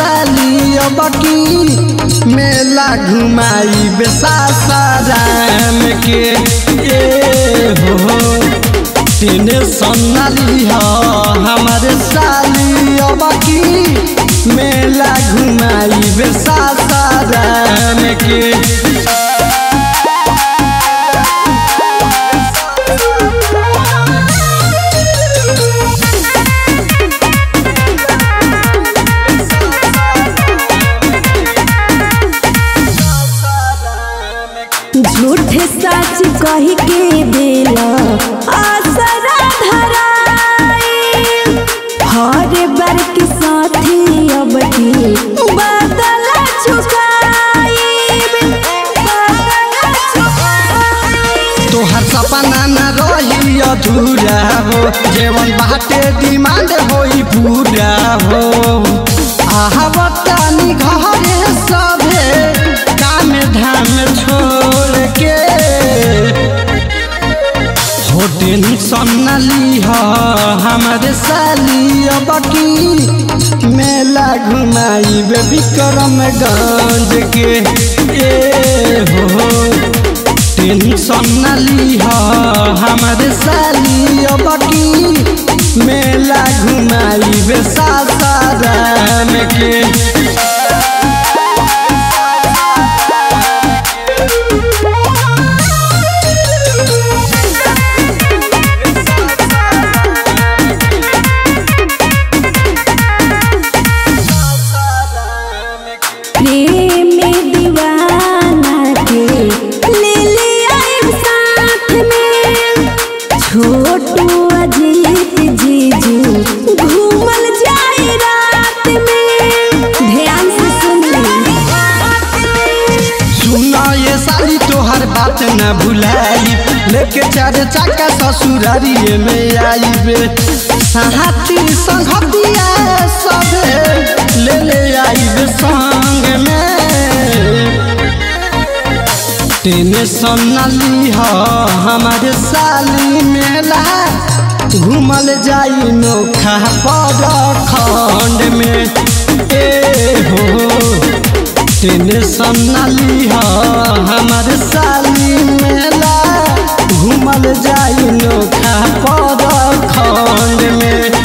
साली अब की मेला घुमाई बेसासाराम के ए हो टेंशन ना लिह हमारे साली अब की मेला घुमाई बेसासाराम के झूठ सच कही के दिला आसरा धराई हर बार के साथी अब की बदल चुकाई बदल चुकाई तोहर सपना न रही अधूरा हो जेवन बाटे डिमांड होई पूरा हो आहवतानी घरे सभे काम धाम छोड़ के हो टेंशन न लीह हमारे साली अब की मेला घुमाई विक्रमगंज के ए हो टेंशन न लीह हमारे साली अब की मेला घुमाई बेसासाराम के प्रेम में दीवाना के ले लिया एक साथ में छोटू अजीत जीजू घूमल जाए रात में ध्यान से सुन ले सुना ये साली तोहर बात न भुलाई लेके चार चाका ससुरारिये में आईबे साथी संगतिया सबे ले ले आईबे संग में टेंशन न लीह हमारे साली मेला घूमल जाई नोखा पर खंड में ए हो टेंशन न लीह हमारे साली मेला घूमल जाई नोखा पर खंड में